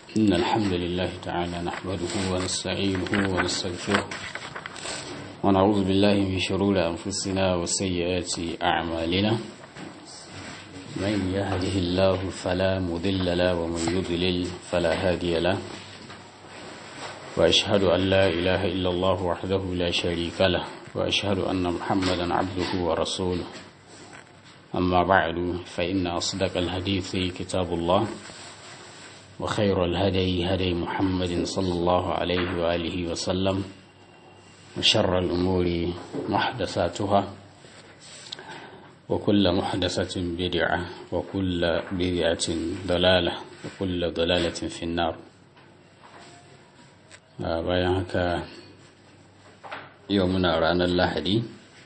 إن الحمد لله تعالى نحمده ونستعينه ونستغفره ونعوذ بالله من شرور أنفسنا وسيئات أعمالنا من يهده الله فلا مضل له ومن يضلل فلا هادي له وأشهد أن لا إله إلا الله وحده لا شريك له وأشهد أن محمدا عبده ورسوله أما بعد فإن أصدق الحديث كتاب الله وخير الهدي هدي محمد صلى الله عليه وآله وسلم وشر الأمور محدثاتها وكل محدثة بدعة وكل بدعة ضلالة وكل ضلالة في النار bayan haka yau muna ranar lahadi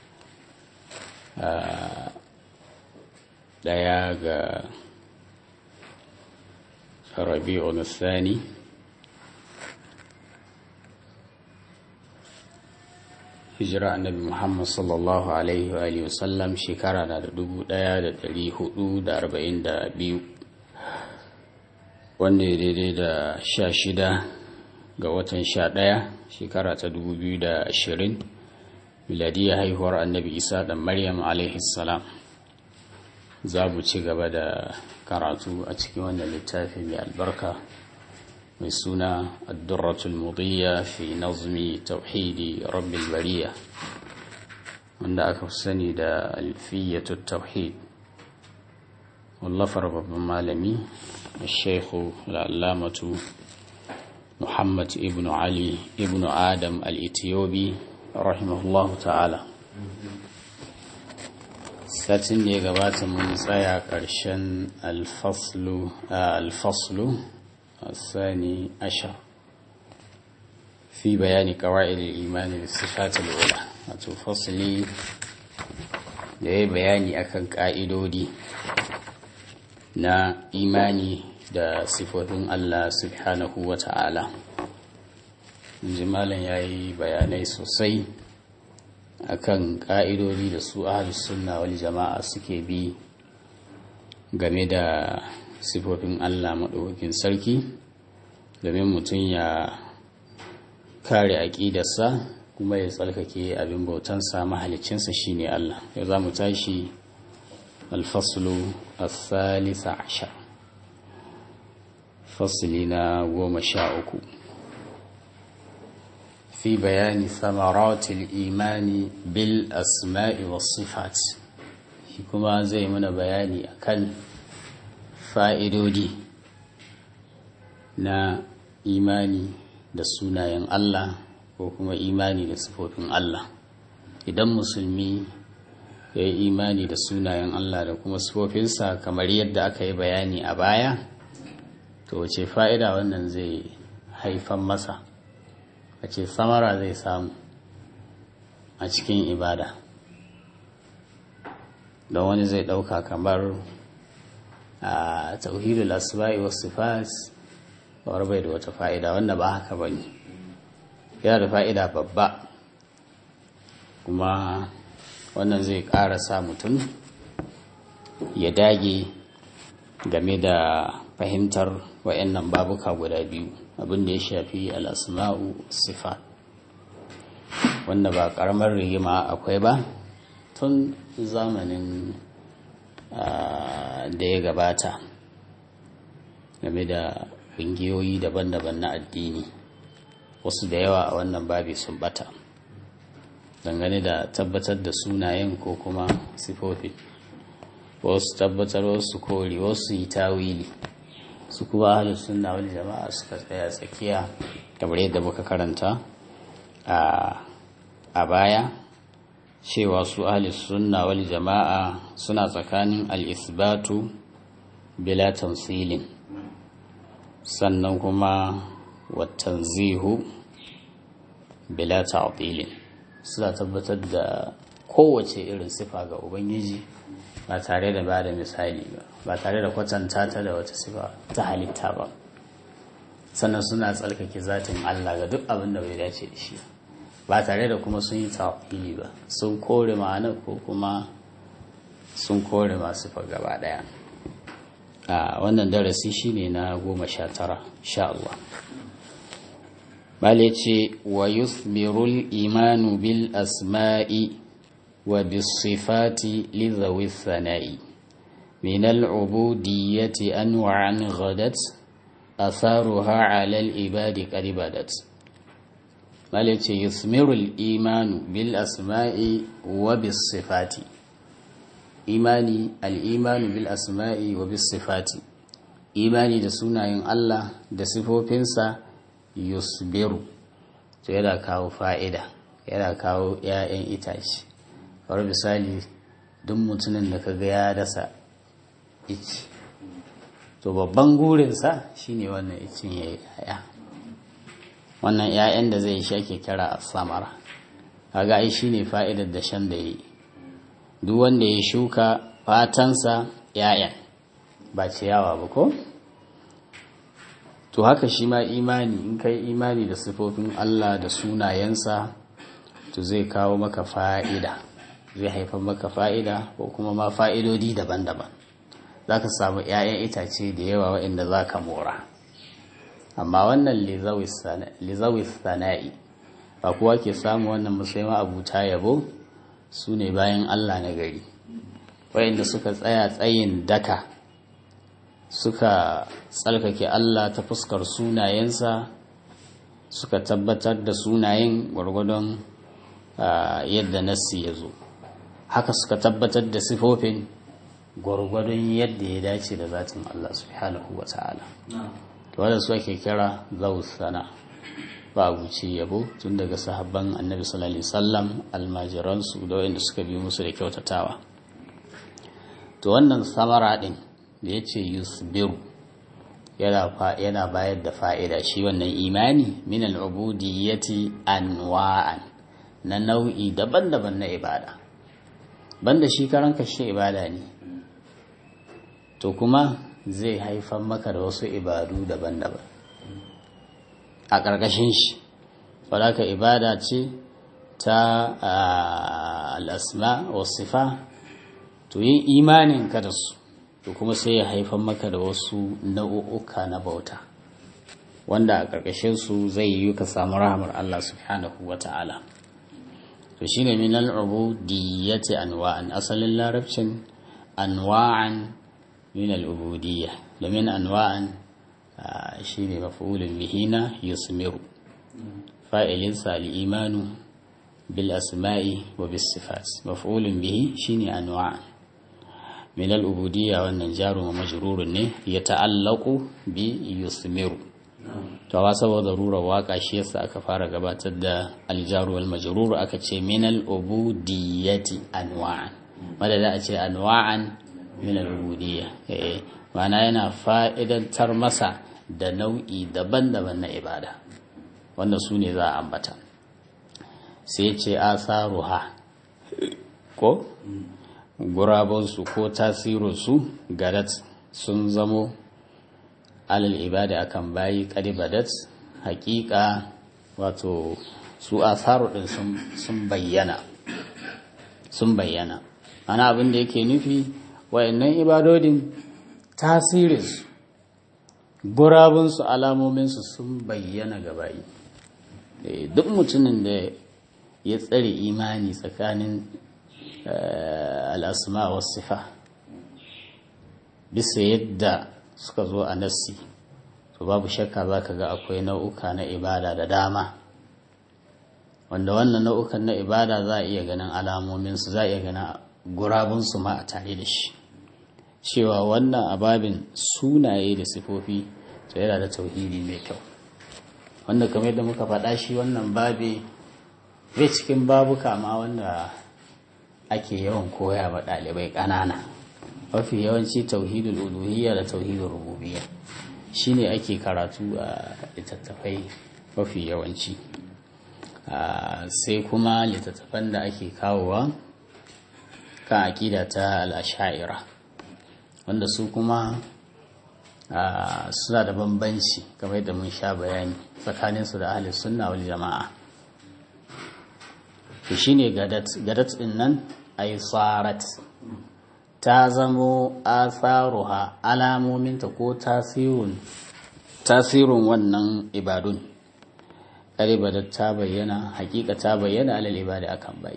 daya ga rabi'un thani hijira annabi muhammad sallallahu alaihi wa alihi wasallam shekara na da dubu daya da dari hudu da arba'in da biyu wanda ya daidai da sha shida ga watan sha daya shekara ta dubu biyu da ashirin miladiyar haihuwar annabi isa da maryam alaihi salam za mu ci gaba da karatu a cikin wannan littafi mai albarka mai suna addurratul mudiyya fi nazmi tauhidi rabbil bariya wanda aka fi sani da alfiyyatu tauhid wallafar babban malami shekhu al'alamatu muhammad ibn ali ibn adam al-ethiopi rahimahullahu ta'ala satin da ya gabata mun tsaya ƙarshen alfaslu alfaslu الثاني عشر في بيان قواعد الإيمان بالصفات الأولى wato fasli da ya bayani akan ƙa'idodi na imani da sifofin Allah subhanahu wa ta'ala jimalan ya yi bayanai sosai akan ƙa'idodi da su ahalus sunna wal jama'a suke bi game da sifofin Allah maɗaukakin sarki domin mutum ya kare aƙidarsa kuma ya tsarkake abin bautansa mahalicinsa shine Allah yau za mu tashi alfaslu al-thalitha ashar fasili na goma sha uku في بيان ثمرات الإيمان بالأسماء والصفات كما زي من بياني أكل fa'idodi na imani da sunayen Allah ko kuma imani da sifofin Allah idan musulmi ya yi imani da sunayen Allah da kuma sifofinsa kamar yadda aka yi bayani a baya to wace fa'ida wannan zai haifan masa a ce samara zai samu a cikin ibada don wani zai ɗauka kamar a tauhidul asma'i was sifat war bai da wata fa'ida wanda ba haka bane yana da fa'ida babba kuma wannan zai ƙara sa mutum ya dage game da fahimtar wa'annan babuka guda biyu abin da ya shafi al'asma'u sifat wanda ba ƙaramar rigima akwai ba tun zamanin da ya gabata game da ƙungiyoyi daban-daban na addini wasu da yawa a wannan babi sun bata dangane da tabbatar da sunayen ko kuma sifofi wasu tabbatar wasu kori wasu yi tawili su kuma ahalin suna wani jama'a suka tsaya tsakiya kamar yadda muka karanta a baya cewa su ahlus sunna wal jama'a suna tsakanin al-isbatu bila tamsilin sannan kuma watanzihu bila ta'tilin suna tabbatar da kowace irin sifa ga ubangiji ba tare da ba da misali ba ba tare da kwatanta ta da wata sifa ta halitta ba sannan suna tsalkake zatin Allah ga duk abin da bai dace da shi ba tare da kuma sun yi tawili ba sun kore ma'ana ko kuma sun kore masu fa gaba daya a wannan darasi shine na goma sha tara sha Allah bale ce wa yuthbirul imanu bil asma'i wa bis sifati li dhawi thana'i min al ubudiyyati anwa'an ghadat atharuha 'ala al ibadi qad badat bale ce yuthmirul imanu bil asma'i wa bis sifati imani al-imanu bil asma'i wa bis sifati imani da sunayen Allah da sifofinsa yusbiru to yana kawo fa'ida yana kawo ‘ya'yan itace kamar misali duk mutumin da kaga ya dasa ici to babban gurinsa shine wannan icin ya yi ‘ya'ya wannan ‘ya'yan da zai sha ke kira a samara kaga ai shine fa'idar da shan da yi duk wanda ya shuka fatansa ‘ya'yan ba ciyawa ba ko? to haka shi ma imani in kai imani da sifofin Allah da sunayensa to zai kawo maka fa'ida zai haifar maka fa'ida ko kuma ma fa'idodi daban-daban za ka samu ‘ya'yan itace da yawa waɗanda za ka mora amma wannan lizawis sana'i ba kuwa ke samu wannan musulman abuta yabo su ne bayan Allah na gari waɗanda suka tsaya tsayin daka suka tsarkake Allah ta fuskar sunayensa suka tabbatar da sunayen gwargwadon yadda nassi ya zo haka suka tabbatar da sifofin gwargwadon yadda ya dace da zatin Allah subhanahu wa ta'ala wadda su ake kira zausana ba guce yabo tun daga sahabban annabi sallallahu alaihi wasallam almajiransu da wanda suka bi musu da kyautatawa to wannan samara din da ya ce yusbiru yana bayar da fa'ida shi wannan imani min al'ubudiyyati anwa'an na nau'i daban-daban na ibada banda shi karan kashe ibada ne to kuma zai haifar maka da wasu ibadu daban-daban a ƙarƙashin shi ka ibada ce ta al'asma wasifa to yin imanin ka da su to kuma sai ya haifar maka da wasu nau'uka na bauta wanda a ƙarƙashin su zai yi ka samu rahamar Allah subhanahu wa ta'ala to shine min al-ubudiyyati anwa'an asalin larabcin anwa'an min al-ubudiyya domin anwa'an shine maf'ulun bihi na yusmiru fa'ilin sa al-imanu bil asma'i wa bis sifat maf'ulun bihi shine anwa'an min al'ubudiyya wannan jaru majrurun ne ya ta'allaku bi yusmiru to ba saboda rura waka shi yasa aka fara gabatar da aljaru wal majrur aka ce min al'ubudiyyati anwa'an madada a ce anwa'an min al'ubudiyya eh mana yana fa'idantar masa da nau'i daban-daban na ibada wanda su ne za a ambata sai ce asaruha ko gurabunsu ko tasirinsu gadat sun zamo alal ibada akan bayi kadibadat hakika wato su asaru din sun bayyana sun bayyana ana abin da yake nufi wayannan ibadodin tasirinsu gurabunsu alamominsu sun bayyana ga bayi duk mutumin da ya tsare imani tsakanin al'asma wasu sifa bisa yadda suka zo a nassi to babu shakka za ka ga akwai nau'uka na ibada da dama wanda wannan nau'ukan na ibada za a iya ganin alamominsu za a iya ganin gurabunsu ma a tare da shi cewa wannan ababin sunaye da sifofi to yana da tauhidi mai kyau wanda kamar yadda muka faɗa shi wannan babi bai cikin babuka ma wanda ake yawan koya wa ɗalibai ƙanana mafi yawanci tauhidul uluhiyya da tauhidul rububiyya shine ake karatu a littattafai mafi yawanci sai kuma littattafan da ake kawowa kan aƙida ta al'asha'ira wanda su kuma suna da bambanci kamar yadda mun sha bayani tsakaninsu da ahli sunna wal jama'a to shine gadat gadat din nan ay sarat ta zamo atharuha alamominta ko tasirin tasirin wannan ibadun ƙaribada ta bayyana hakika ta bayyana alal ibada akan bayi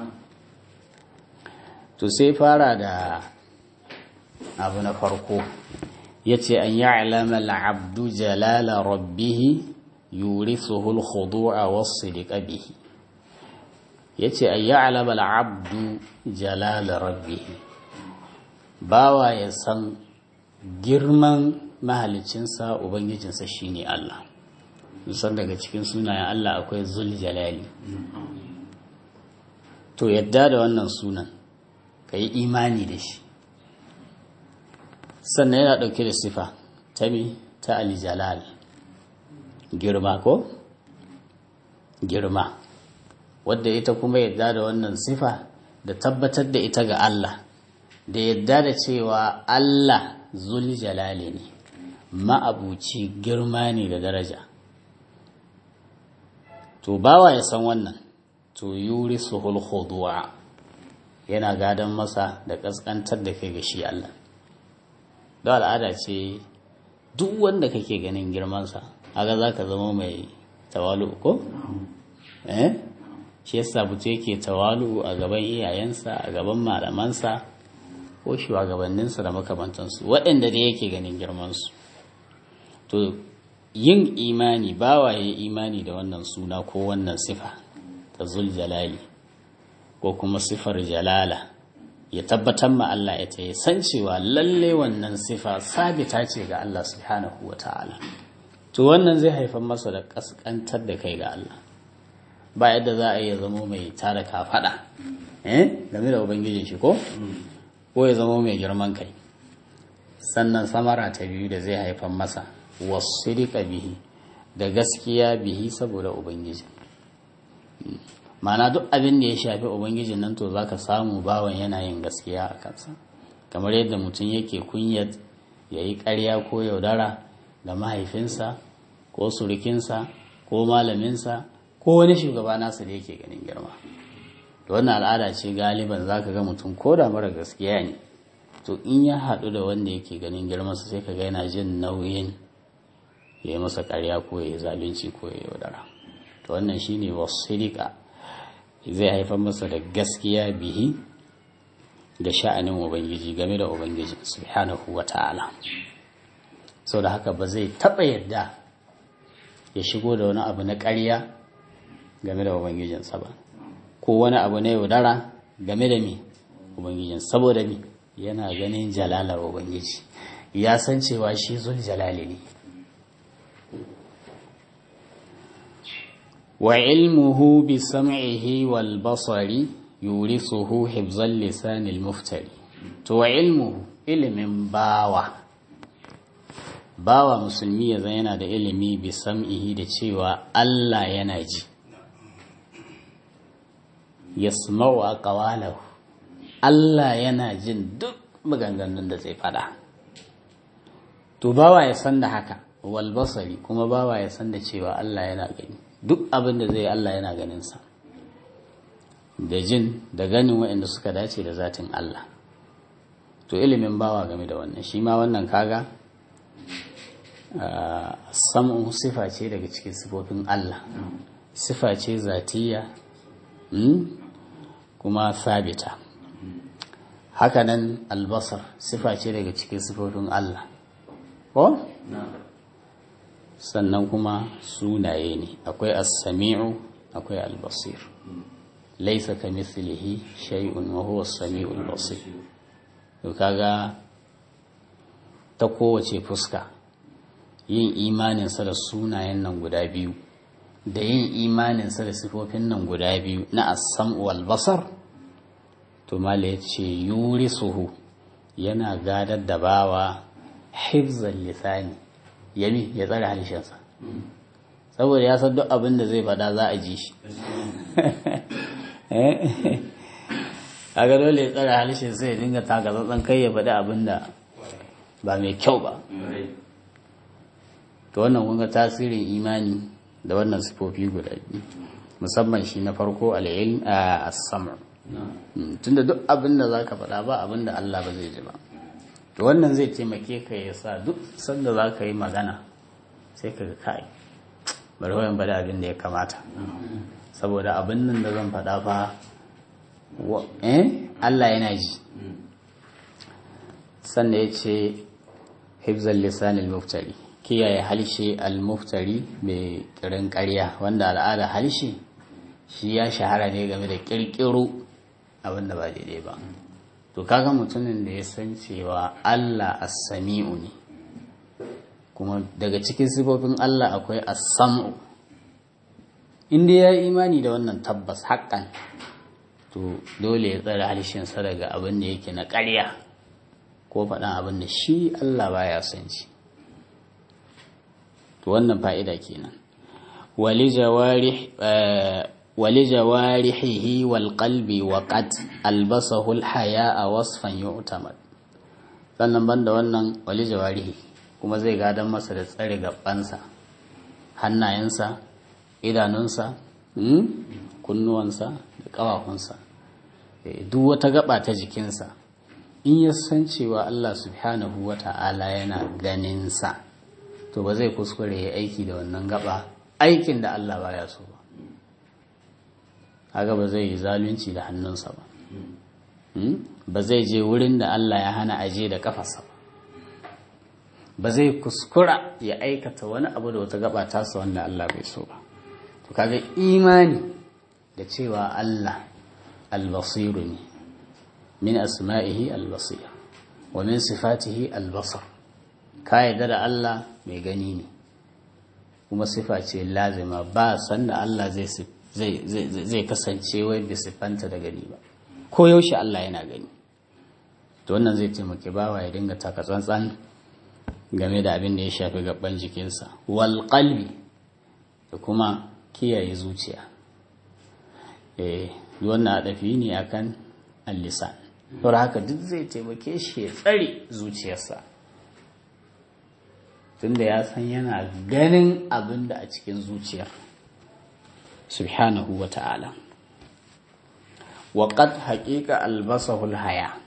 to sai fara da abu na farko ya ce an yi alamar abdu jalala rabbihi yurisuhu al-khudu'a was-sidqa bihi yace an yi alamar abdu jalala rabbihi bawa ya san girman mahalicinsa ubangijinsa shine Allah san daga cikin sunayen Allah akwai zul jalali to yadda da wannan sunan ka yi imani da shi sannan yana ɗauke da sifa ta mi ta alijalal girma ko girma wadda ita kuma yadda da wannan sifa da tabbatar da ita ga Allah da yadda da cewa Allah zul jalali ne ma'abuci girma ne da daraja to bawa ya san wannan to yuri suhul khudu'a yana gadon masa da kaskantar da kai ga shi Allah da al'ada ce duk wanda kake ganin girmansa haka za ka zama mai tawalu ko? eh shi yasa butu yake tawalu a gaban iyayensa a gaban malamansa ko shugabanninsa da makamantansu waɗanda da yake ganin girmansu to yin imani bawaye imani da wannan suna ko wannan sifa ta zul jalali ko kuma sifar jalala ya tabbatar ma Allah ya ta san cewa lalle wannan sifa sabita ce ga Allah subhanahu wa ta'ala to wannan zai haifar masa da kaskantar da kai ga Allah ba yadda za a iya zamo mai tara kafada eh game da ubangijin shi ko ko ya zamo mai girman kai sannan samara ta biyu da zai haifar masa wasirika bihi da gaskiya bihi saboda ubangiji mana duk abin da ya shafi ubangijin nan to zaka samu bawan yana yin gaskiya a kansa kamar yadda mutum yake kunyar ya yi ƙarya ko yaudara da mahaifinsa ko surukinsa ko malaminsa ko wani shugaba nasa da yake ganin girma da wannan al'ada ce galiban zaka ga mutum ko da mara gaskiya ne to in ya haɗu da wanda yake ganin girmansa sai ka ga yana jin nauyin ya yi masa ƙarya ko ya yi zalunci ko ya yaudara to wannan shine wasirika zai haifar masa da gaskiya bihi da sha'anin ubangiji game da ubangiji subhanahu wa ta'ala sau da haka ba zai taɓa yadda ya shigo da wani abu na ƙarya game da ubangijinsa ba ko wani abu na yaudara game da mi ubangijin saboda mi yana ganin jalalar ubangiji ya san cewa shi zul jalali ne وعلمه بسمعه والبصر يورثه حفظ اللسان المفتري تو علمه ilimin bawa bawa musulmi ya yana da ilimi bi sam'ihi da cewa Allah yana ji yasma'u aqwalahu Allah yana jin duk maganganun da zai fada to bawa ya san da haka wal basari kuma bawa ya san da cewa Allah yana gani duk abin da zai Allah yana ganinsa da jin da ganin waɗanda suka dace da zatin Allah to ilimin bawa game da wannan shi ma wannan kaga samun sifa ce daga cikin sifofin Allah sifa ce zatiya kuma sabita hakanan albasar sifa ce daga cikin sifofin Allah ko? sannan kuma sunaye ne akwai as-sami'u akwai al-basir laysa kamithlihi shay'un wa huwa as-sami'ul basir to kaga ta kowace fuska yin imanin sa da sunayen nan guda biyu da yin imanin sa da sifofin nan guda biyu na as-sam'u wal basar to mala yace yurisuhu yana gadar da bawa hifzal lisani yami ya tsare halishinsa saboda ya san duk abin da zai fada za a ji shi kaga dole ya tsare halishinsa ya dinga taka tsantsan kai ya faɗi abin da ba mai kyau ba to wannan kunga tasirin imani da wannan sifofi guda biyu musamman shi na farko al'ilm a samar tunda duk abin da za ka faɗa ba abin da Allah ba zai ji ba to wannan zai taimake ka ya sa duk sanda za ka yi magana sai ka ga kai bari wayan bada abin da ya kamata saboda abin nan da zan faɗa fa eh Allah yana ji sannan ya ce hifzal lisan al-muftari kiyaye halshe al-muftari mai kirin ƙarya wanda al'ada halshe shi ya shahara ne game da kirkiro abin da ba daidai ba to kaga mutumin da ya san cewa Allah as-sami'u ne kuma daga cikin sifofin Allah akwai as-sam'u inda ya yi imani da wannan tabbas haƙƙan to dole ya tsare halishinsa daga abin da yake na ƙarya ko faɗan abin da shi Allah baya son shi to wannan fa'ida kenan wali jawarih wali jawarihihi wal qalbi wa qad albasahu al haya'a wasfan yu'tamad sannan banda wannan wali jawarihi kuma zai gadan masa da tsare gabansa hannayensa idanunsa kunnuwansa da ƙafafunsa duk wata gaba ta jikinsa in ya san cewa Allah subhanahu wa ta'ala yana ganinsa to ba zai kuskure ya aiki da wannan gaba aikin da Allah baya so ba haka ba zai yi zalunci da hannunsa ba ba zai je wurin da Allah ya hana aje da kafarsa ba ba zai kuskura ya aikata wani abu da wata gaba tasa wanda Allah bai so ba to kaga imani da cewa Allah albasiru ne min asma'ihi albasir wa min sifatihi albasar ka yarda da Allah mai gani ne kuma sifa ce lazima ba sanda Allah zai zai kasance wai bai siffanta da gani ba ko yaushe Allah yana gani to wannan zai taimake bawa ya dinga taka tsantsan game da abin da ya shafi gaban jikinsa wal qalbi da kuma kiyaye zuciya eh wannan adafi ne akan al-lisan to haka duk zai taimake shi ya tsare zuciyarsa tunda ya san yana ganin abin da a cikin zuciyar subhanahu wa ta'ala wa qad haqiqa albasahul haya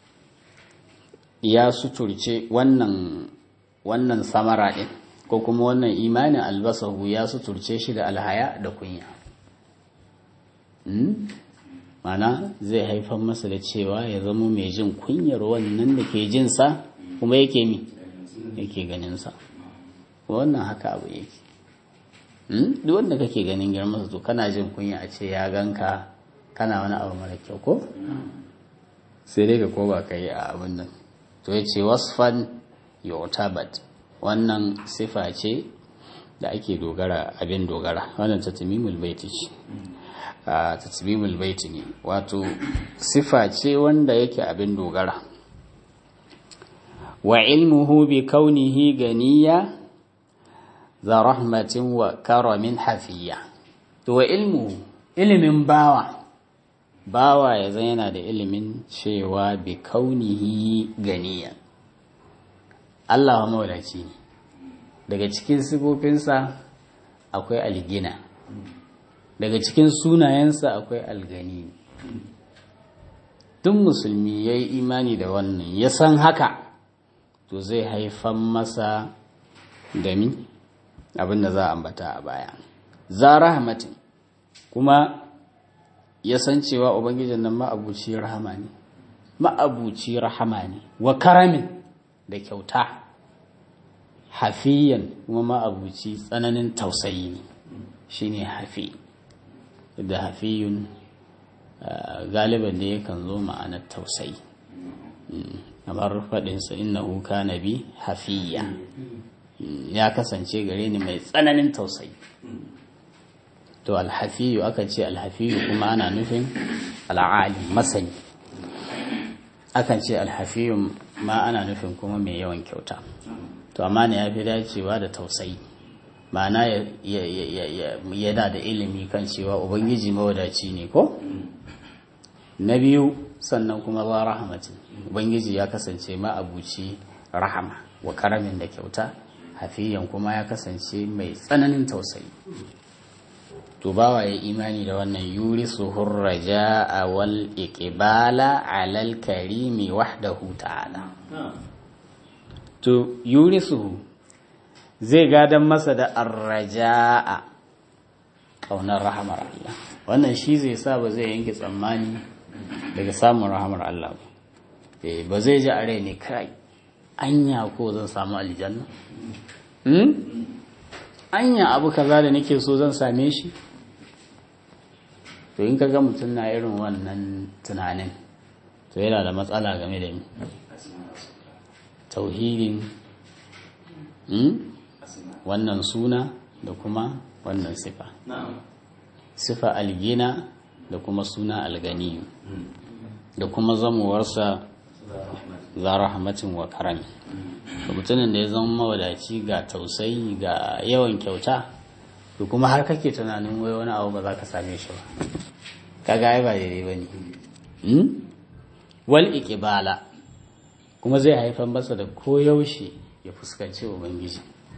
ya suturce wannan wannan samara din ko kuma wannan imanin albasahu ya suturce shi da alhaya da kunya mana zai haifar masa da cewa ya zama mai jin kunyar wannan da ke jinsa kuma yake mi yake ganinsa wannan haka abu yake duk wanda kake ganin girmansa to kana jin kunya a ce ya ganka kana wani abu mara kyau ko sai dai ka ko ba ka yi a abin nan to ya ce wasfan yotabat wannan sifa ce da ake dogara abin dogara wannan tatimimul baiti ce a tatimimul baiti ne wato sifa ce wanda yake abin dogara wa ilmuhu bi kaunihi ganiya za rahmatin wa karamin hafiya to wa ilmuhu ilimin bawa bawa ya zan yana da ilimin cewa bi kaunihi ganiya Allah wa mawadaci ne daga cikin sifofinsa akwai algina daga cikin sunayensa akwai algani duk musulmi ya yi imani da wannan ya san haka to zai haifan masa da mi abin da za a ambata a baya za rahmatin kuma ya san cewa ubangijin nan ma'abuci rahama ne ma'abuci rahama ne wa karamin da kyauta hafiyan kuma ma'abuci tsananin tausayi ne shine hafi da hafiyun galiban da yakan zo ma'anar tausayi kamar faɗinsa innahu kana bi hafiya ya kasance gare ni mai tsananin tausayi to alhafiyu aka ce alhafiyu kuma ana nufin al'ali masani akan ce alhafiyu ma ana nufin kuma mai yawan kyauta to amma ne ya fi dacewa da tausayi ma'ana yana da ilimi kan cewa ubangiji mawadaci ne ko na biyu sannan kuma ba rahamatin ubangiji ya kasance ma'abuci rahama wa karamin da kyauta hafiyan kuma ya kasance mai tsananin tausayi to bawa ya imani da wannan yuri suhur raja'a wal iqbala alal karimi wahdahu ta'ala to yuri suhu zai gadan masa da arraja'a ƙaunar rahamar Allah wannan shi zai sa ba zai yanke tsammani daga samun rahamar Allah ba ba zai ji a rai ne kai anya ko zan samu aljanna anya abu kaza da nake so zan same shi to in kaga mutum na irin wannan tunanin to yana da matsala game da ni tauhidin wannan suna da kuma wannan sifa sifa algina da kuma suna alganiyu da kuma zamowarsa za rahmatin wa karami mutumin da ya zama mawadaci ga tausayi ga yawan kyauta da kuma har kake tunanin wai wani abu ba za ka same shi ba kaga ai ba daidai ba ne wal iqbala kuma zai haifar masa da koyaushe ya fuskanci ubangiji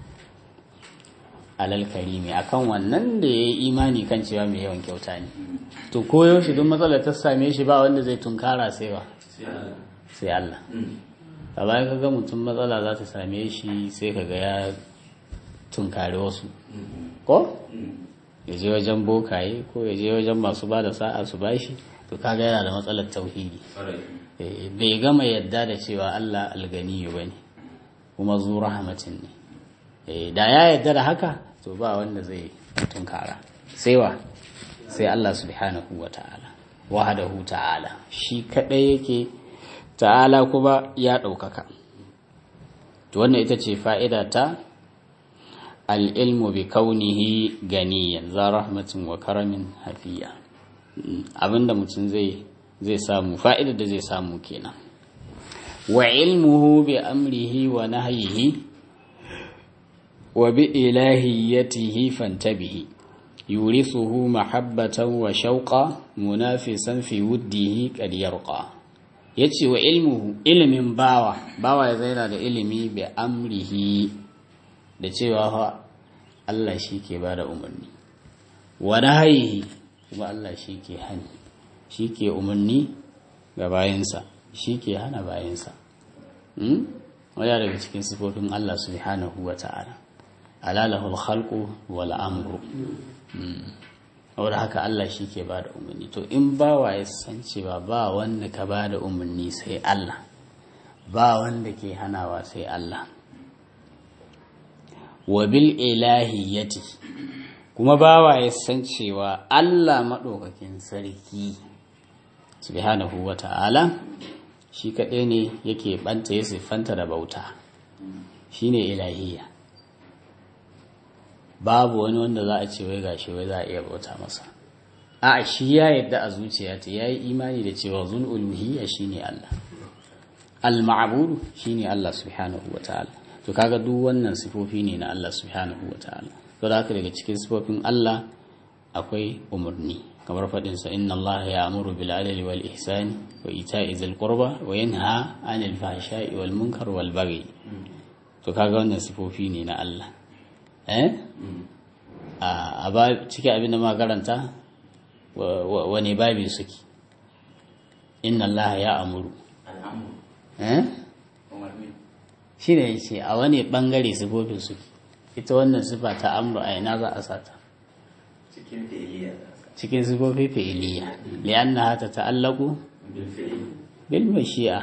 alal karimi akan wannan da ya yi imani kan cewa mai yawan kyauta ne to koyaushe duk matsalar ta same shi ba wanda zai tunkara sai ba sai Allah a bayan kaga mutum matsala za ta same shi sai kaga ya tunkari wasu ko ya je wajen bokaye ko ya je wajen masu ba da sa'a su bashi to kaga yana da matsalar tauhidi bai gama yadda da cewa Allah alganiyu bane kuma zu rahmatin ne da ya yadda da haka to ba wanda zai tunkara sai wa sai Allah subhanahu wa ta'ala wahadahu ta'ala shi kadai yake ta'ala kuma ya ɗaukaka to wannan ita ce fa'ida ta al'ilmu bi kaunihi ganiyan za rahmatin wa karamin hafiya abinda mutum zai zai samu fa'ida da zai samu kenan wa ilmuhu bi amrihi wa nahyihi wa bi ilahiyatihi fantabihi yurithuhu mahabbatan wa shauqa munafisan fi wuddihi qad yarqa yace wa ilmuhu ilimin bawa bawa ya zaina da ilimi bi amrihi da cewa fa Allah shi ke bada umarni wa nahyihi kuma Allah shi ke hani shi ke umarni ga bayansa shi ke hana bayansa waya daga cikin sifofin Allah subhanahu wa ta'ala alalahul khalqu wal amru wadda haka Allah shi ke ba da umarni to in ba wa ya san cewa ba wanda ka ba da umarni sai Allah ba wanda ke hanawa sai Allah wa bil ilahiyati kuma ba wa ya san cewa Allah maɗaukakin sarki subhanahu wa ta'ala shi kaɗai ne yake ɓanta ya siffanta da bauta shi ne ilahiyya babu wani wanda za a ce wai gashi wai za a iya bauta masa a shi ya yadda a zuciya ta ya yi imani da cewa zul uluhiyya shine Allah al-ma'budu shine Allah subhanahu wa ta'ala to kaga duk wannan sifofi ne na Allah subhanahu wa ta'ala to da haka daga cikin sifofin Allah akwai umarni kamar faɗin sa inna Allah ya'muru bil adli wal ihsani wa ita'i zil qurba wa yanha 'anil fahsha'i wal munkar wal baghi to kaga wannan sifofi ne na Allah eh a ba cikin abin da makaranta wane babi suke inna Allah ya amuru eh shi ne ya ce a wani bangare sifofin suke ita wannan sifa ta amru a ina za a sata cikin sifofi fi'iliya li'anna ta ta'allaku bil mashi'a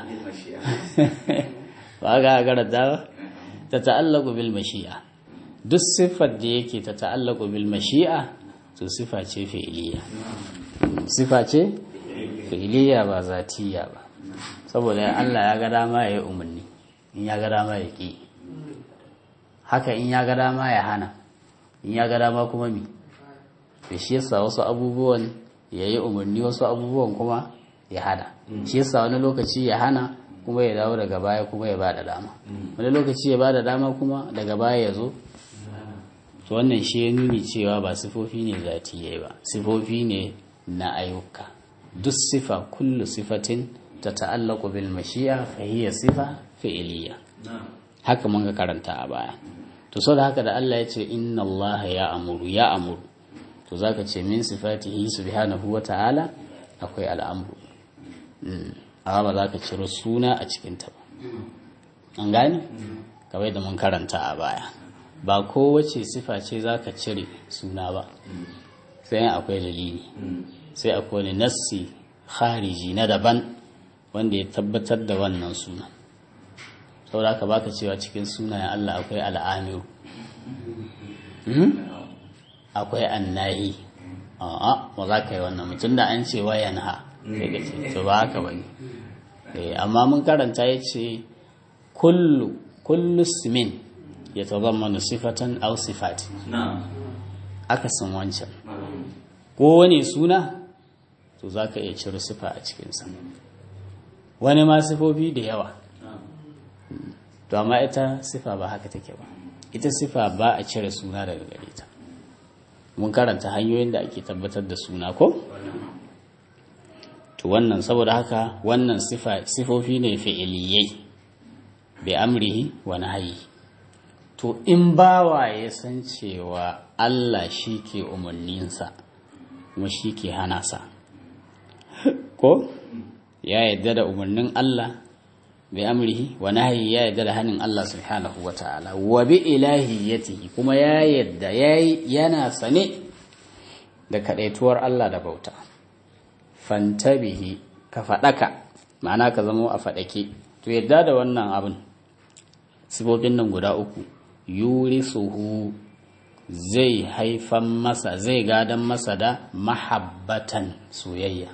ba ga garanta ta ta'allaku bil mashi'a duk siffar da yake ta ta'allaku bil mashi'a to sifa ce fi'iliya sifa ce fi'iliya ba zatiya ba saboda Allah ya ga dama ya yi umarni in ya ga dama ya ƙi haka in ya ga dama ya hana in ya ga dama kuma mi da shi yasa wasu abubuwan ya yi umarni wasu abubuwan kuma ya hana shi yasa wani lokaci ya hana kuma ya dawo daga baya kuma ya bada dama wani lokaci ya bada dama kuma daga baya ya zo to wannan shi ya nuni cewa ba sifofi ne zatiyai ba sifofi ne na ayyuka duk sifa kullu sifatin ta ta'allaku bil mashi'a fa hiya sifa fi'liya haka mun ga karanta a baya to so da haka da Allah ya ce inna Allah ya amuru ya amuru to to za ka ce min sifatihi subhanahu wa ta'ala akwai al'amru amma ba za ka ciro suna a cikinta ba an gane kawai da mun karanta a baya ba kowace sifa ce za ka cire suna ba sai akwai dalili sai akwai wani nassi khariji na daban wanda ya tabbatar da wannan suna saboda haka baka cewa cikin sunayen Allah akwai al'amiru akwai annahi a'a ba za ka yi wannan mutum da an ce wayan ha sai ka ce to ba haka bane amma mun karanta ya ce kullu kullu simin ya tazammanu sifatan aw sifati akasin wancan ko wani suna to za ka iya cire sifa a cikinsa wani ma sifofi da yawa to amma ita sifa ba haka take ba ita sifa ba a cire suna daga gare ta mun karanta hanyoyin da ake tabbatar da suna ko to wannan saboda haka wannan sifofi ne fi'iliyai bi amrihi wa nahyi to in bawa ya san cewa Allah shi ke umarninsa kuma shi ke hana sa ko ya yadda da umarnin Allah bi amrihi wa nahyi ya yadda da hanin Allah subhanahu wa ta'ala wa bi ilahiyatihi kuma ya yadda yayi yana sane da kadaituwar Allah da bauta fantabihi ka fadaka ma'ana ka zamo a fadake to yadda da wannan abin sifofin nan guda uku yurisuhu zai haifan masa zai gadan masa da mahabbatan soyayya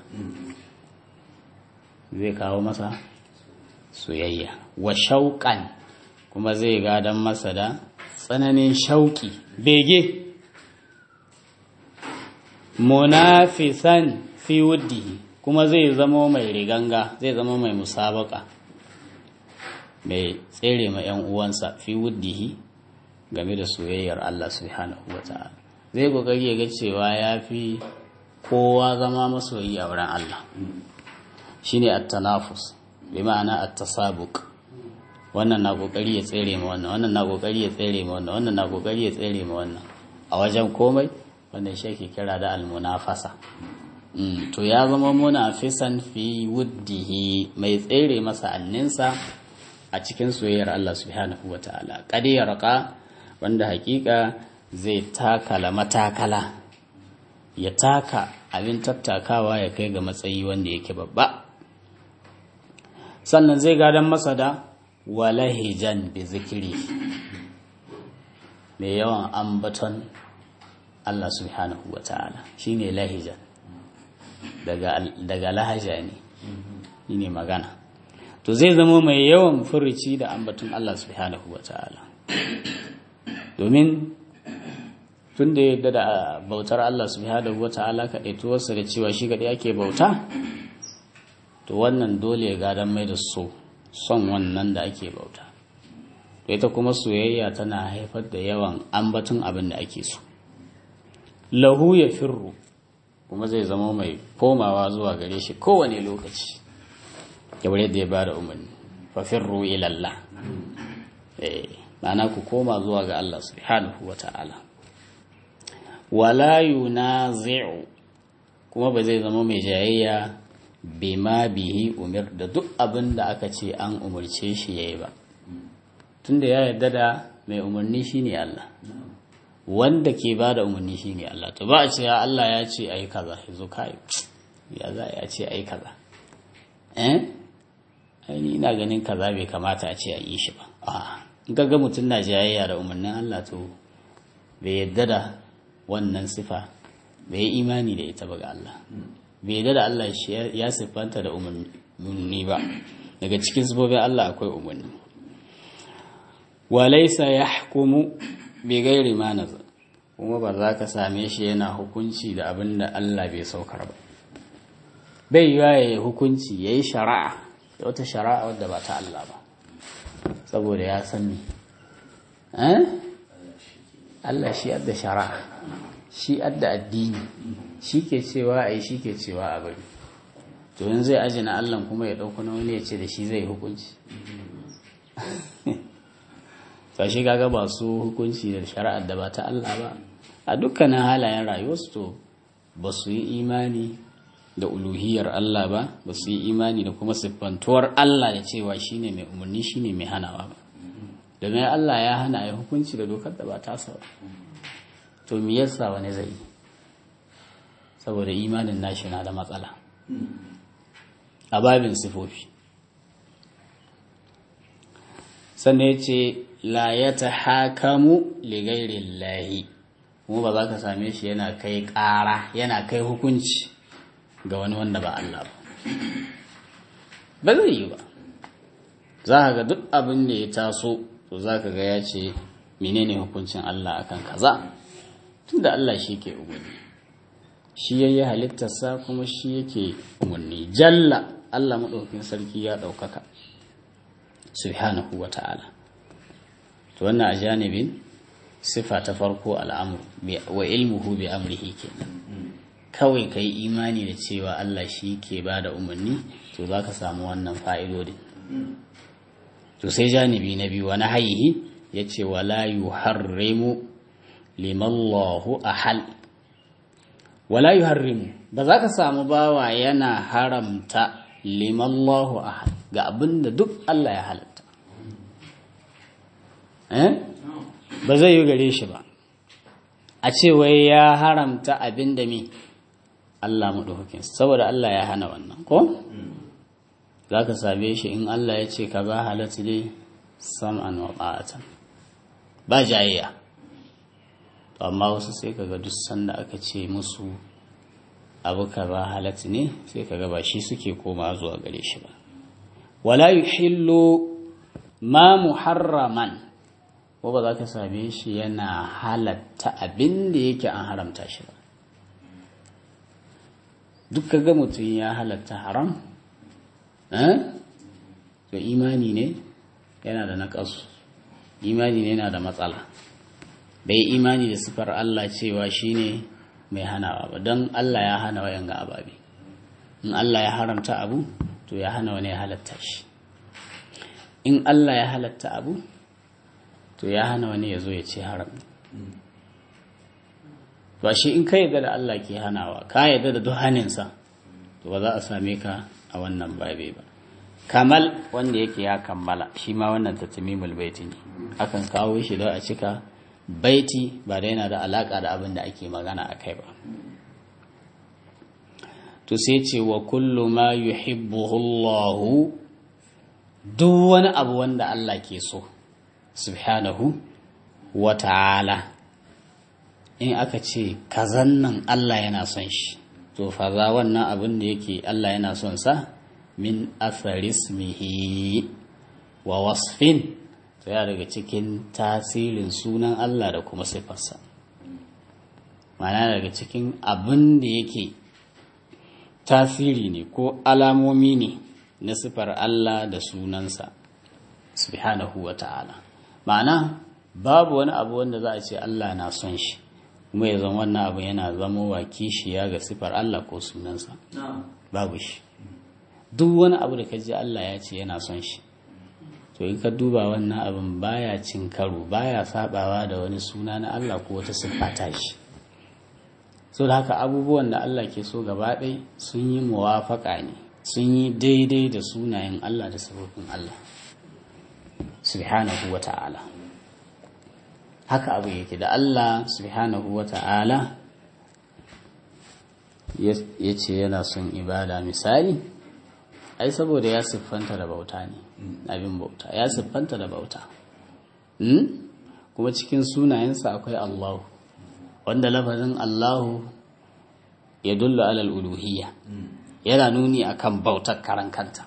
zai kawo masa soyayya wa shauƙan kuma zai gadan masa da tsananin shauƙi bege munafisan fi wuddihi kuma zai zamo mai riganga zai zama mai musabaka mai tsere ma 'yan uwansa fi wuddihi game da soyayyar Allah subhanahu wa ta'ala zai kokari ya ga cewa ya fi kowa zama masoyi a wurin Allah shine at-tanafus bi ma'ana at-tasabuq wannan na kokari ya tsere ma wannan wannan na kokari ya tsere ma wannan wannan na kokari ya tsere ma wannan a wajen komai wannan shi ake kira da al-munafasa to ya zama munafisan fi wuddihi mai tsere masa anninsa a cikin soyayyar Allah subhanahu wa ta'ala qad yarqa wanda hakika zai takala matakala ya taka abin tattakawa ya kai ga matsayi wanda yake babba sannan zai gadon masa da walahijan bi zikiri mai yawan ambaton Allah subhanahu wa ta'ala shi ne lahijan daga lahaja ne shi ne magana to zai zama mai yawan furici da ambaton Allah subhanahu wa ta'ala domin tun da yadda da bautar Allah subhanahu wata'ala kaɗaituwarsa da cewa shi kaɗai ake bauta to wannan dole ya gadon mai da so son wannan da ake bauta to ita kuma soyayya tana haifar da yawan ambatun abin da ake so lahu ya firru kuma zai zama mai komawa zuwa gare shi kowane lokaci kamar yadda ya ba da umarni fa firru ilallah eh ma'ana ku koma zuwa ga Allah subhanahu wa ta'ala wala yunazi'u kuma ba zai zama mai jayayya bima bihi umir da duk abin da aka ce an umarce shi yayi ba tunda ya yarda da mai umarni shine Allah wanda ke ba da umarni shine Allah to ba a ce ya Allah ya ce ayi kaza yazo kai ya za ya ce ayi kaza eh ai ni ina ganin kaza bai kamata a ce a yi shi ba a'a ga mutum na jayayya da umarnin Allah to bai yadda da wannan sifa bai yi imani da ita ba ga Allah bai yadda da Allah ya siffanta da umarni ba daga cikin sifofin Allah akwai umarni walaisa ya hukumu bai gairi mana kuma ba za ka same shi yana hukunci da abin da Allah bai saukar ba bai yiwa ya yi hukunci ya yi shari'a wata shari'a wadda ba ta Allah ba saboda ya san ni Allah shi adda shari'a shi adda addini shi ke cewa a yi shi ke cewa a bari to yin zai ajina Allah kuma ya ɗauko na wani ya ce da shi zai hukunci ta shi kaga ba su hukunci da shari'ar da ba ta Allah ba a dukkanin halayen rayuwarsu to ba su yi imani da uluhiyar Allah ba ba su yi imani da kuma siffantuwar Allah da cewa shine mai umarni shine mai hanawa ba domin Allah ya hana ya hukunci da dokar da ba tasa ba to me yasa wani zai yi saboda imanin nashi na da matsala a babin sifofi sannan ya ce la ya ta hakamu ligairin lahi mu ba za ka same shi yana kai ƙara yana kai hukunci ga wani wanda ba Allah ba ba zai yi ba za ka ga duk abin da ya taso to za ka ga ya ce menene hukuncin Allah akan kaza tunda Allah shi ke umarni shi ya yi halittarsa kuma shi yake umarni jalla Allah maɗaukin sarki ya ɗaukaka subhanahu wa ta'ala to wannan a janibin sifa ta farko al'amur wa ilmuhu bi amrihi kenan kawai ka yi imani da cewa Allah shi ke ba da umarni to za ka samu wannan fa'idodin to sai janibi na biyu wani haihi ya ce wala yuharrimu limallahu ahal wala yuharrimu ba za ka samu bawa yana haramta limallahu ahal ga abin da duk Allah ya halatta ba zai yi gare shi ba a ce wai ya haramta abin da mi Allah maɗaukakin saboda Allah ya hana wannan ko za ka same shi in Allah ya ce ka ba halatta dai sam'an wa ta'atan ba jayayya amma wasu sai kaga duk sanda aka ce musu abu kaza halatta ne sai kaga ba shi suke koma zuwa gare shi ba wala yuhillu ma muharraman ko ba za ka same shi yana halatta abin da yake an haramta shi ba duk kaga mutum ya halatta haram to imani ne yana da naƙasu imani ne yana da matsala bai imani da sifar Allah cewa shine mai hanawa ba don Allah ya hana wayan ga ababe in Allah ya haramta abu to ya hana wani ya halatta shi in Allah ya halatta abu to ya hana wani ya zo ya ce haram ba shi in ka yadda da Allah ke hanawa ka yadda da duhaninsa to ba za a same ka a wannan babe ba kamal wanda yake ya kammala shi ma wannan tatimimul baiti ne akan kawo shi don a cika baiti ba da yana da alaka da abin da ake magana a kai ba to sai ce wa kullu ma yuhibbuhu Allah duk wani abu wanda Allah ke so subhanahu wa ta'ala in aka ce kazan nan Allah yana son shi to fa za wannan abin da yake Allah yana son sa min asarismihi wa wasfin to ya daga cikin tasirin sunan Allah da kuma sifarsa mana daga cikin abin da yake tasiri ne ko alamomi ne na sifar Allah da sunansa subhanahu wa ta'ala ma'ana babu wani abu wanda za a ce Allah na son shi kuma ya zama wannan abu yana zama wa kishiya ga sifar Allah ko sunansa babu shi duk wani abu da ka ji Allah ya ce yana son shi to in ka duba wannan abin baya cin karo baya sabawa da wani suna na Allah ko wata siffa ta shi so da haka abubuwan da Allah ke so gaba ɗai sun yi muwafaka ne sun yi daidai da sunayen Allah da sabobin Allah subhanahu wa ta'ala haka abu yake da Allah subhanahu wa ta'ala ya ce yana son ibada misali ai saboda ya siffanta da bauta ne abin bauta ya siffanta da bauta kuma cikin sunayensa akwai Allahu wanda lafazin Allahu ya dulla alal uluhiyya yana nuni akan bautar karan kanta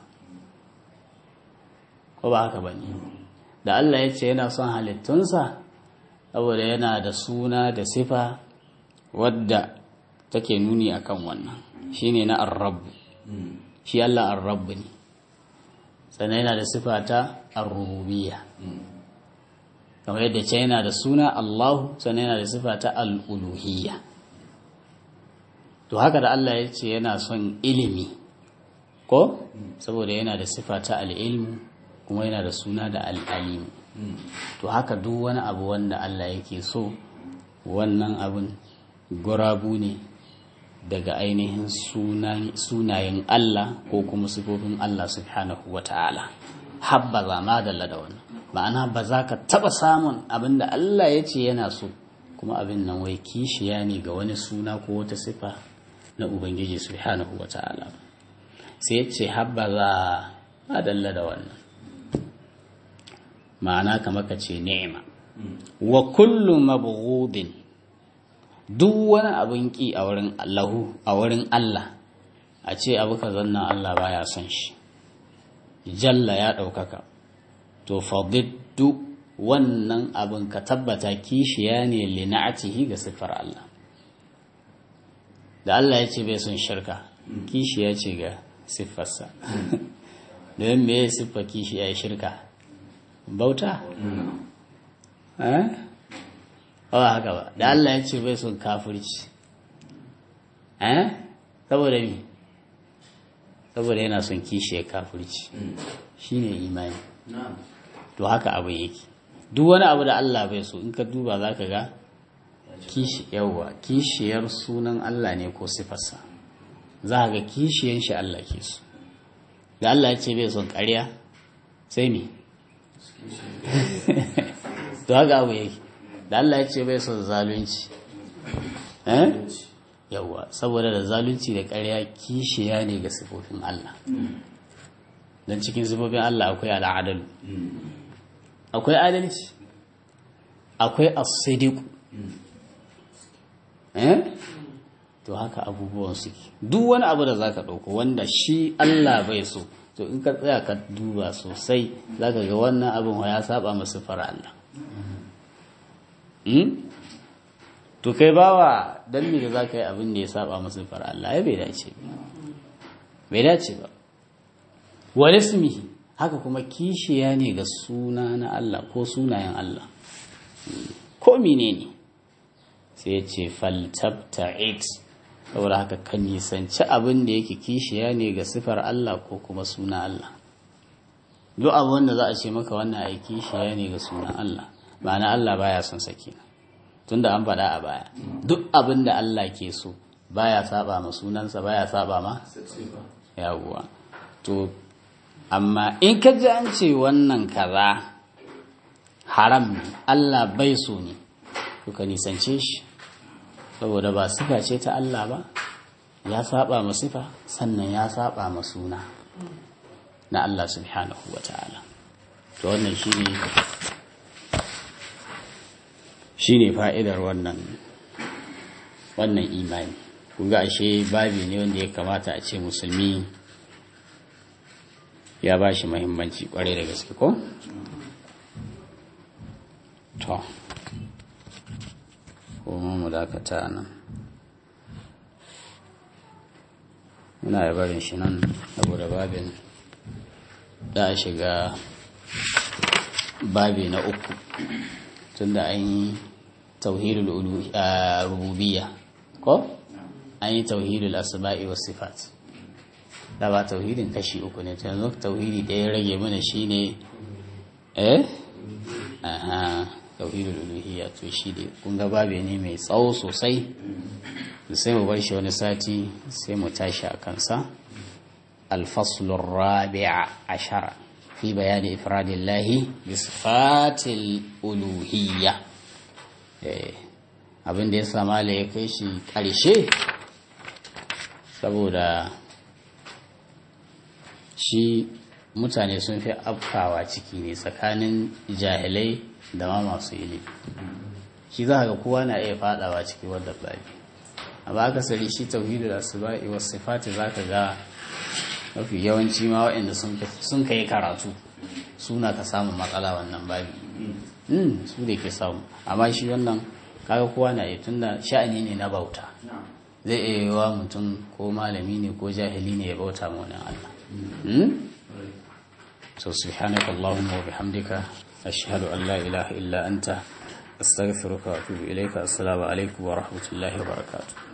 ko ba haka bane da Allah ya ce yana son halittunsa saboda yana da suna da sifa wadda take nuni akan wannan shine na ar-rabb shi Allah ar-rabb ne sannan yana da sifa ta ar-rububiyya kamar yadda ce yana da suna Allah sannan yana da sifa ta al-uluhiyya to haka da Allah ya ce yana son ilimi ko saboda yana da sifa ta al-ilmu kuma yana da suna da al-alim to haka duk wani abu wanda Allah yake so wannan abin gurabu ne daga ainihin sunayen Allah ko kuma sifofin Allah subhanahu wa ta'ala habbaza ma dalla da wannan ma'ana ba za ka taɓa samun abin da Allah ya ce yana so kuma abin nan wai kishiya ne ga wani suna ko wata sifa na Ubangiji subhanahu wa ta'ala sai ya ce habbaza ma dalla da wannan ma'ana kamar ka ce ni'ima wa kullu mabghudin duk wani abin ki a wurin Allahu a wurin Allah a ce abu ka zanna Allah baya son shi jalla ya ɗaukaka to fadiddu wannan abin ka tabbata kishiya ne lina'atihi ga siffar Allah da Allah ya ce bai son shirka kishiya ce ga siffarsa don me ya siffa kishiya ya shirka bauta eh ba haka ba da Allah ya ce bai son kafirci eh saboda mi saboda yana son kishiya kafirci shine imani to haka abu yake duk wani abu da Allah bai so in ka duba za ka ga kishi yawwa kishiyar sunan Allah ne ko sifarsa za ga kishiyan shi Allah ke so da Allah ya ce bai son ƙarya sai me to haka abu yake da Allah ya ce bai son zalunci eh yawwa saboda da zalunci da ƙarya kishiya ne ga sifofin Allah don cikin sifofin Allah akwai al'adalu akwai adalci akwai asidiku eh to haka abubuwan suke duk wani abu da zaka ɗauko wanda shi Allah bai so to in ka tsaya ka duba sosai zaka ga wannan abin ya saba masu fara Allah to kai bawa dan me za ka yi abin da ya saba masu fara Allah ya bai dace ba bai dace ba wal ismihi haka kuma kishiya ne ga suna na Allah ko sunayen Allah ko menene sai ya ce faltabta'id saboda haka kan nisanci abin da yake kishiya ne ga sifar Allah ko kuma suna Allah duk abin da za a ce maka wannan ai kishiya ne ga sunan Allah ma'ana Allah baya son sakina tunda an faɗa a baya duk abin da Allah ke so baya saba ma sunansa baya saba ma yawuwa to amma in ka ji an ce wannan kaza haram ne Allah bai so ne to ka nisance shi saboda ba sifa ce ta Allah ba ya saba ma sifa sannan ya saba ma suna na Allah subhanahu wa ta'ala to wannan shine shine fa'idar wannan wannan imani kuga ashe babi ne wanda ya kamata a ce musulmi ya ba shi mahimmanci kwarai da gaske ko? to kuma mu dakata nan muna da barin shi nan saboda babin da a shiga babi na uku tunda an yi tauhidul rububiyya ko an yi tauhidul asma'i was sifat da ba tauhidin kashi uku ne yanzu tauhidi da ya rage mana shine eh aha tauhidul uluhiyya to shi ne kun ga babe ne mai tsawo sosai sai mu bar shi wani sati sai mu tashi a kansa الفصل الرابع عشر في بيان إفراد الله بصفات الألوهية abin da ya sama ya kai shi ƙarshe saboda shi mutane sun fi afkawa ciki ne tsakanin jahilai da ma masu ilimi shi za ga kowa na iya fadawa ciki wadda babi amma akasari shi tauhidu da asba'i wasu sifati za ka ga mafi yawanci ma waɗanda sun kai karatu suna ka samun matsala wannan babi su da ke samu amma shi wannan kaga kowa na iya tunda sha'ani ne na bauta zai iya yi wa mutum ko malami ne ko jahili ne ya bauta ma wani Allah so subhanaka allahumma wa bihamdika ashhadu an la ilaha illa anta astaghfiruka wa atubu ilayka assalamu alaikum wa rahmatullahi wa barakatuh